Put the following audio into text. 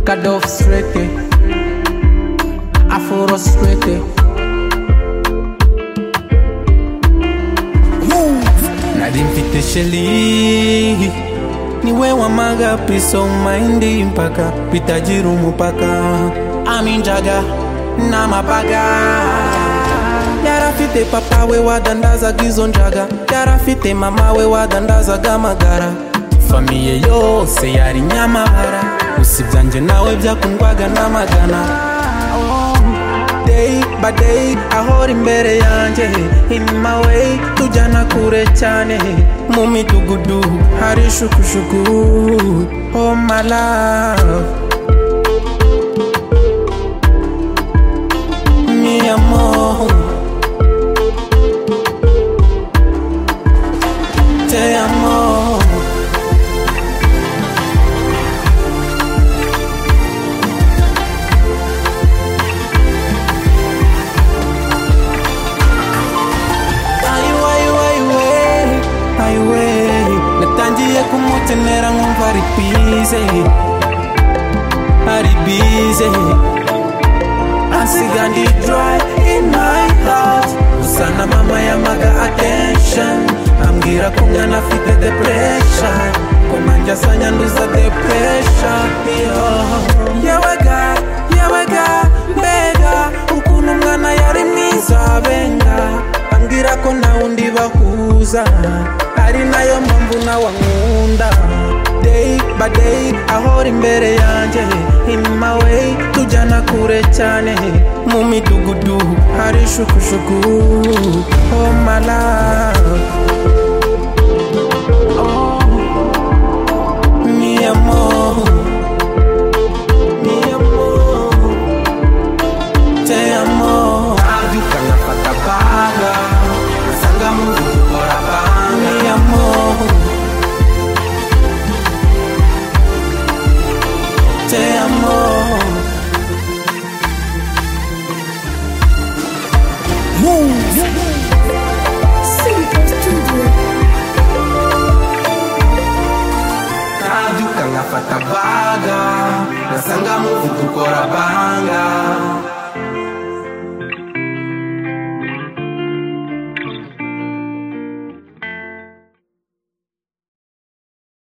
kadar frustrete I feel frustrated nalimfitesheli niwe wamaga peace of mind mpaka pitajiru mupaka aminjaga na mabaga yarafite papa we wadandazaga izo njaga yarafite mama we wadandazaga amagara famiye yose yari nyamabara gusa ibyanjye nawe byakundwaga n'amagana day by day ahora imbere yanjye inyuma we tujyana kure cyane mu midugudu hari shukushuku oh my love mi amor te amo Ay, ay, ay, ay, ay, ay. natangiye kumukenera nkumva ari bize ari bize asiga ndi dry in my heart gusa na mama yamaga attention ambwira ko mwana afite depression ko nanjye asanyanduza depression yo yewega yewega mbega ukuntu umwana yari mwiza benga ambwira ko nta wundi bahuza ari nayo mpamvu nawe ankunda day by day ahora imbere yanjye inyuma we tujyana kure cyane mu midugudu hari shukushuku oh my love oh mi amor mi amor te amo abyuka nkafata baga asanga mu rugo ukora banga mi amor te amo abyuka nkafata baga asanga mu rugo ukora banga